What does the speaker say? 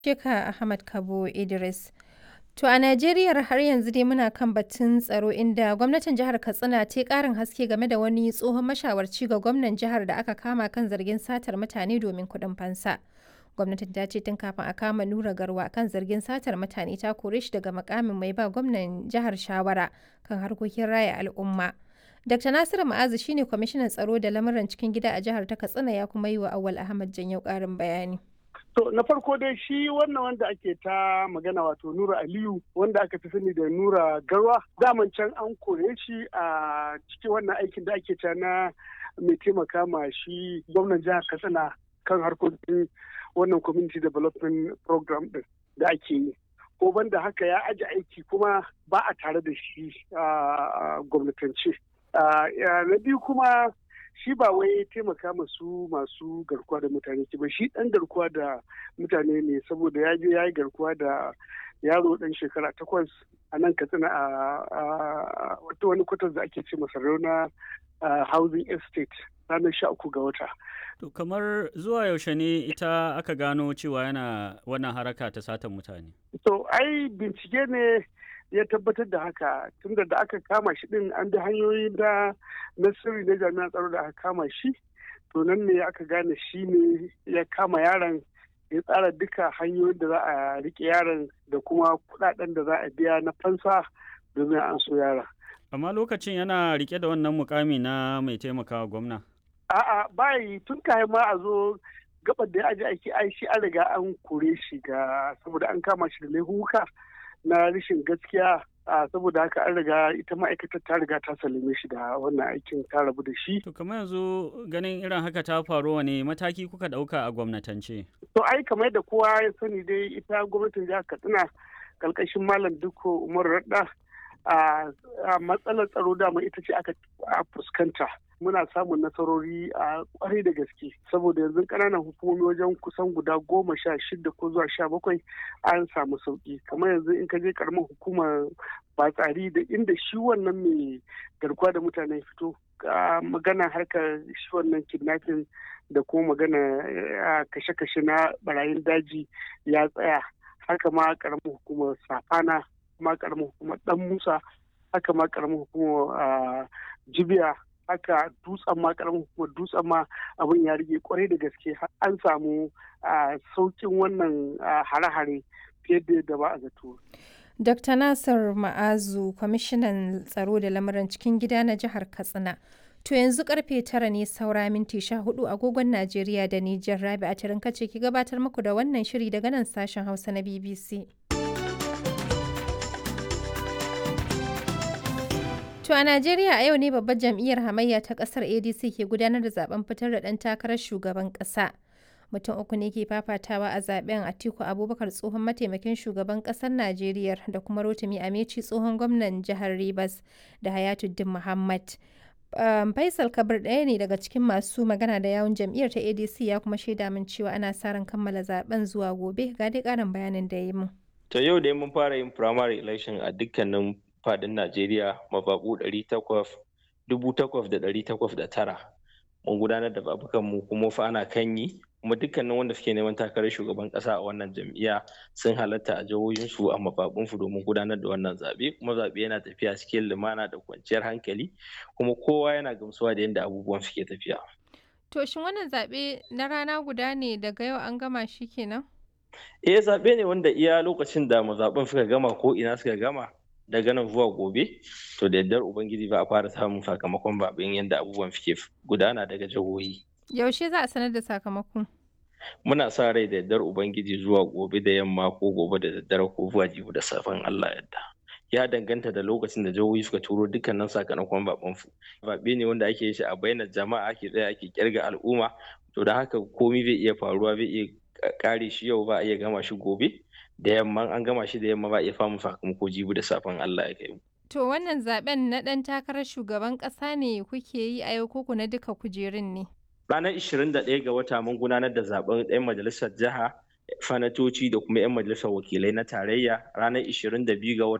Sheka Ahmad Kabo Idris. To a Najeriya har yanzu dai muna kan batun tsaro inda gwamnatin jihar Katsina ta ƙarin haske game da wani tsohon mashawarci ga gwamnan jihar da aka kama kan zargin satar mutane domin kuɗin fansa. Gwamnatin ta ce tun kafin a kama Nura Garwa kan zargin satar mutane ta kore shi daga makamin mai ba gwamnan jihar shawara kan harkokin raya al'umma. Dr. Nasiru Ma'azu shine kwamishinan tsaro da lamuran cikin gida a jihar ta Katsina ya kuma yi wa Awal Ahmad Janyau ƙarin bayani. To na farko dai shi wannan wanda ake ta magana wato Nura Aliyu wanda aka fi sani da Nura Garwa daman can an kore shi a cikin wannan aikin da ake ta na mai taimaka ma shi gwamnan jihar Katsina kan harkokin wannan community development program din da ake yi. Ko banda haka ya aji aiki kuma ba a tare da shi a gwamnatance. Na biyu kuma shi ba wai taimaka masu masu garkuwa da mutane ba shi dan garkuwa da mutane ne saboda ya je ya yi garkuwa da yaro dan shekara takwas a nan katsina a wata wani kwatar da ake ce masarauna housing estate ranar sha uku ga wata To kamar zuwa yaushe ne ita aka gano cewa yana wannan haraka ta satan mutane? to ai bincike ne ya tabbatar da haka tunda da aka kama shi din an bi hanyoyi da na sirri na jami'an tsaro da aka kama shi to nan ne aka gane shi ne ya kama yaron ya tsara duka hanyoyin da za a rike yaron da kuma kudaden da za a biya na fansa domin an so yara Amma lokacin yana rike da wannan mukami na mai taimakawa gwamna. a'a bayi tun kayan ma a zo gabar da ya aji aiki ai shi an riga an kore shi ga saboda an kama shi da laifuka na rashin gaskiya a saboda haka an riga ita ma'aikatar ta riga ta salime shi da wannan aikin ta rabu da shi To kamar yanzu ganin irin haka ta faru wane mataki kuka ɗauka a gwamnatance? to ai kamar da kowa ya sani dai ita gwamnatin jihar katsina karkashin malam dukko umar radda a matsalar tsaro dama ita ce aka fuskanta muna samun nasarori a kwarai da gaske saboda yanzu ƙananan hukumomi wajen kusan guda goma sha shida ko zuwa sha bakwai an samu sauki kamar yanzu in ka je karamar hukumar batsari da inda shi wannan mai garkuwa da mutane fito magana harkar shi wannan kidnapping da kuma magana kashe-kashe na barayin daji ya tsaya haka ma karamar hukumar safana ma karamar hukumar dan musa haka ma karamar hukumar jibiya haka dutsen ma karamin hukumar dutsen ma abin ya rige kwarai da gaske an samu saukin wannan hare-hare fiye da yadda ba a zato. Dr. Nasir Ma'azu, kwamishinan tsaro da lamuran cikin gida na jihar Katsina. To yanzu karfe tara ne saura minti sha hudu agogon Najeriya da Nijar Rabi a kace ki gabatar muku da wannan shiri daga nan sashen Hausa na BBC. To a Najeriya a yau ne babbar jam'iyyar hamayya ta kasar ADC ke gudanar da zaben fitar da ɗan takarar shugaban ƙasa. Mutum uku ne ke fafatawa a zaben Atiku Abubakar tsohon mataimakin shugaban ƙasar Najeriya da kuma Rotimi Ameci tsohon gwamnan jihar Rivers da Hayatuddin Muhammad. Um, Faisal Kabir ɗaya ne daga cikin masu magana da yawun jam'iyyar ta ADC ya kuma shaida min cewa ana sa ran kammala zaben zuwa gobe ga dai ƙarin bayanin da yi mun. To yau dai mun fara yin primary election a dukkanin fadin Najeriya mababu tara mun gudanar da babukan mu kuma fa ana kan yi kuma dukkanin wanda suke neman takarar shugaban kasa a wannan jam'iyya sun halatta a jihohin su a mababun su domin gudanar da wannan zabe kuma zabe yana tafiya cikin lumana da kwanciyar hankali kuma kowa yana gamsuwa da yadda abubuwan suke tafiya To shin wannan zabe na rana guda ne daga yau an gama shi kenan? eh zabe ne wanda iya lokacin da mazaɓen suka gama ko ina suka gama daga nan zuwa gobe to da yardar ubangiji ba a fara samun sakamakon babin yadda abubuwan suke gudana daga jihohi Yaushe za a sanar da sakamako? muna sa rai da yardar ubangiji zuwa gobe da yamma ko gobe da daddare ko zuwa jibi da safen Allah yadda ya danganta da lokacin da jihohi suka turo dukkanin sakamakon baban su babe ne wanda ake shi a bainar jama'a ake tsaya ake kirga al'umma to da haka komai zai iya faruwa zai iya kare shi yau ba a iya gama shi gobe da yamma an gama shi da yamma ba iya famun sakamako jibi da safen Allah ya kai To wannan zaben na ɗan takarar shugaban ƙasa ne kuke yi a yau koko na duka kujerun ne? Ranar 21 ga wata mun gudanar da zaben 'yan majalisar jiha fanatoci da kuma 'yan majalisar wakilai na tarayya ranar 22 ga wata